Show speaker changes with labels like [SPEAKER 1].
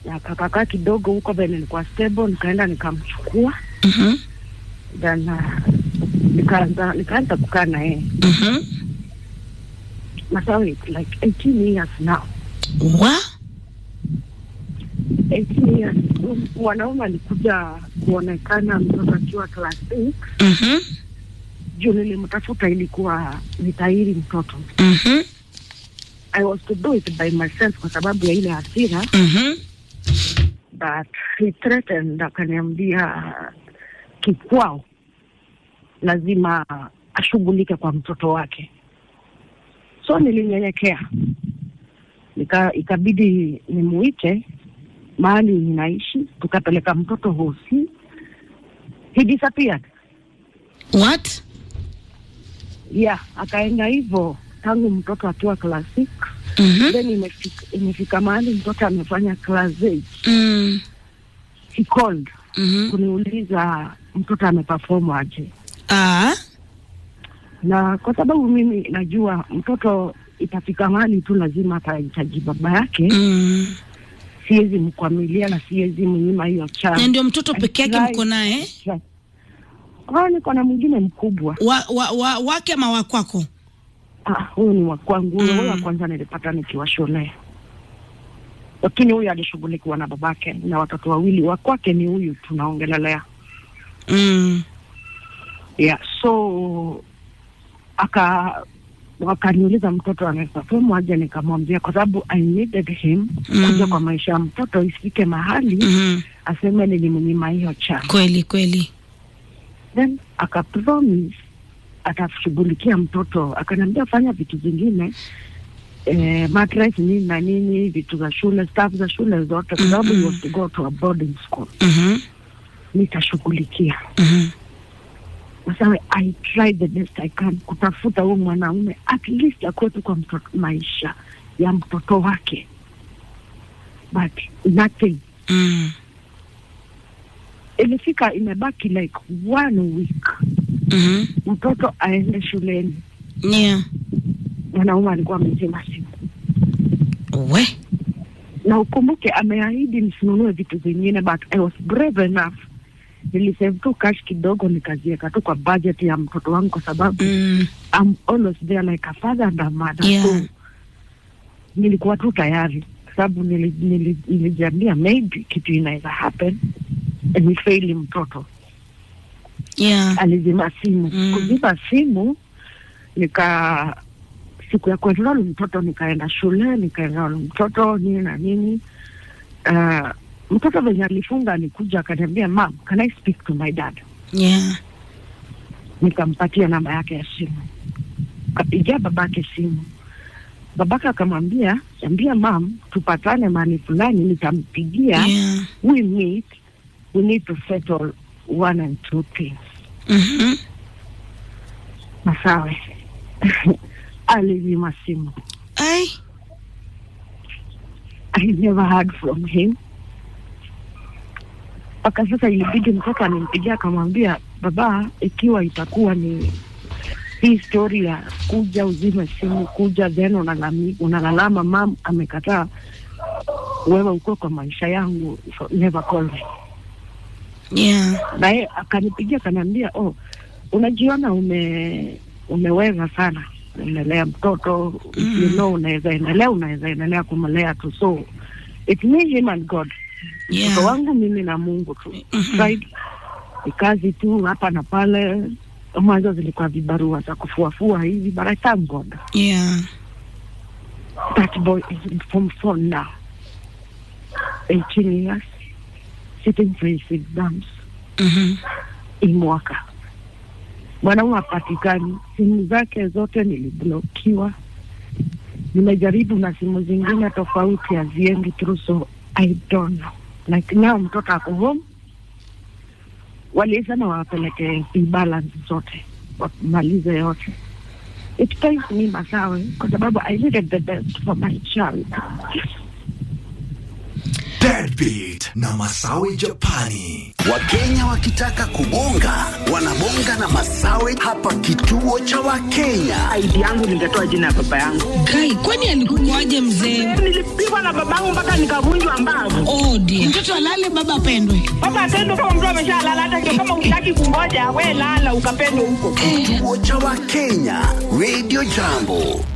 [SPEAKER 1] akakakaa kidogo huko venye nilikuwa stable, nikaenda nikamchukua,
[SPEAKER 2] Mhm.
[SPEAKER 1] then uh, nikaanza nikaanza kukaa na yeye
[SPEAKER 2] Mhm.
[SPEAKER 1] Masawe, it's like 18 years now.
[SPEAKER 2] Wa?
[SPEAKER 1] 18 years. Mwanaume alikuja kuonekana mtoto akiwa class 8
[SPEAKER 2] Mhm.
[SPEAKER 1] juu nilimtafuta, ilikuwa nitairi mtoto.
[SPEAKER 2] Mhm.
[SPEAKER 1] I was to do it by myself kwa sababu ya ile hasira,
[SPEAKER 2] Mhm.
[SPEAKER 1] but he threatened, akaniambia kikwao lazima ashughulike kwa mtoto wake, so nilinyenyekea, nika ikabidi nimuite mahali ninaishi, tukapeleka mtoto hosi. He disappeared.
[SPEAKER 2] What?
[SPEAKER 1] Yeah, akaenda hivyo tangu mtoto akiwa class 6
[SPEAKER 2] Mhm.
[SPEAKER 1] then imefika, imefika mahali mtoto amefanya class 8
[SPEAKER 2] Mm.
[SPEAKER 1] he called
[SPEAKER 2] Mhm.
[SPEAKER 1] kuniuliza mtoto ameperform aje,
[SPEAKER 2] Ah.
[SPEAKER 1] na kwa sababu mimi najua mtoto itafika mahali tu lazima atahitaji baba yake,
[SPEAKER 2] Mm.
[SPEAKER 1] siwezi mkwamilia na siwezi mnyima hiyo
[SPEAKER 2] Na
[SPEAKER 1] chance.
[SPEAKER 2] ndio mtoto peke yake
[SPEAKER 1] Right.
[SPEAKER 2] mko naye?
[SPEAKER 1] Ah, niko na mwingine mkubwa.
[SPEAKER 2] Wa, wa, wa, wake ama wa kwako?
[SPEAKER 1] Ah, huyu ni wa kwangu. Huyo
[SPEAKER 2] Mm.
[SPEAKER 1] huyo wa kwanza nilipata nikiwa shule, lakini huyu alishughulikiwa na babake na watoto wawili. Wa kwake ni huyu tunaongelelea.
[SPEAKER 2] Mm.
[SPEAKER 1] Yeah, so aka wakaniuliza mtoto anaperform aje, nikamwambia kwa sababu I needed him
[SPEAKER 2] Mm.
[SPEAKER 1] kuja kwa maisha ya mtoto, isifike mahali
[SPEAKER 2] Mhm.
[SPEAKER 1] aseme nilimnyima hiyo chance.
[SPEAKER 2] Kweli kweli.
[SPEAKER 1] Then akapromise atashughulikia mtoto, akaniambia fanya vitu zingine eh, mattress nini na nini, vitu za shule, staff za shule zote, kwa sababu he
[SPEAKER 2] Mhm.
[SPEAKER 1] was to go to a boarding school,
[SPEAKER 2] Mhm.
[SPEAKER 1] nitashughulikia.
[SPEAKER 2] Mhm.
[SPEAKER 1] Sasa I tried the best I can kutafuta huyu mwanaume at least akuwe tu kwa mtoto, maisha ya mtoto wake, but nothing.
[SPEAKER 2] Mm.
[SPEAKER 1] Ilifika imebaki like one week
[SPEAKER 2] Mhm.
[SPEAKER 1] mtoto aende shuleni,
[SPEAKER 2] Yeah.
[SPEAKER 1] mwanaume alikuwa amezima simu,
[SPEAKER 2] We.
[SPEAKER 1] na ukumbuke ameahidi nisinunue vitu vingine, but I was brave enough nilisave tu cash kidogo nikaziweka tu kwa budget ya mtoto wangu kwa sababu
[SPEAKER 2] Mm.
[SPEAKER 1] I'm always there like a father and a mother
[SPEAKER 2] Yeah.
[SPEAKER 1] so nilikuwa tu tayari kwa sababu nili- nili- nilijiambia maybe kitu inaweza happen ni faili mtoto
[SPEAKER 2] Yeah.
[SPEAKER 1] alizima simu
[SPEAKER 2] Mm.
[SPEAKER 1] kuzima simu nika siku ya kuenrol mtoto nikaenda shule nikaenrol mtoto nini na nini uh, mtoto venye alifunga alikuja akaniambia mam can I speak to my dad
[SPEAKER 2] Yeah.
[SPEAKER 1] nikampatia namba yake ya simu kapigia babake simu babake akamwambia ambia mam tupatane mahali fulani nitampigia
[SPEAKER 2] Yeah.
[SPEAKER 1] we meet we need to settle one and two things
[SPEAKER 2] Mhm.
[SPEAKER 1] masawe alizima simu
[SPEAKER 2] Ai.
[SPEAKER 1] I never heard from him mpaka sasa ilibidi mtoto animpigia akamwambia baba ikiwa itakuwa ni hii story ya kuja uzime simu kuja then unalami, unalalama mam amekataa wewe uko kwa maisha yangu so never call me
[SPEAKER 2] Yeah.
[SPEAKER 1] naye akanipigia akaniambia oh unajiona ume umeweza sana umelea mtoto
[SPEAKER 2] Mm.
[SPEAKER 1] you know unaweza endelea unaweza endelea kumlea tu so it me him and god
[SPEAKER 2] Yeah.
[SPEAKER 1] mtoto wangu mimi na mungu tu
[SPEAKER 2] Mhm.
[SPEAKER 1] Tried. ni kazi tu hapa na pale mwanzo zilikuwa vibarua za kufuafua hivi but I thank god
[SPEAKER 2] Yeah.
[SPEAKER 1] that boy is in form four now 18 years sitting for his exams
[SPEAKER 2] Mhm.
[SPEAKER 1] hii mwaka mwanaume hapatikani, simu zake zote niliblokiwa. Nimejaribu na simu zingine tofauti haziendi through, so I don't know. Like now mtoto ako home, walisema wawapeleke balance zote wamalize yote. It pains me Masawe kwa sababu I needed the best for my child.
[SPEAKER 3] Deadbeat na Masawi Japani.
[SPEAKER 4] Wakenya wakitaka kubonga wanabonga na Masawe hapa kituo cha Wakenya.
[SPEAKER 5] ID yangu nitatoa jina ya baba yangu.
[SPEAKER 2] Kai, kwani alikukuaje mzee?
[SPEAKER 5] Nilipigwa na babangu mpaka nikavunjwa mbavu.
[SPEAKER 2] Oh dear. Mtoto alale baba apendwe.
[SPEAKER 5] Baba atendo kama mtu ameshalala, hata ndio kama utaki kungoja, we lala ukapendwe huko.
[SPEAKER 4] Kituo cha Wakenya, Radio Jambo.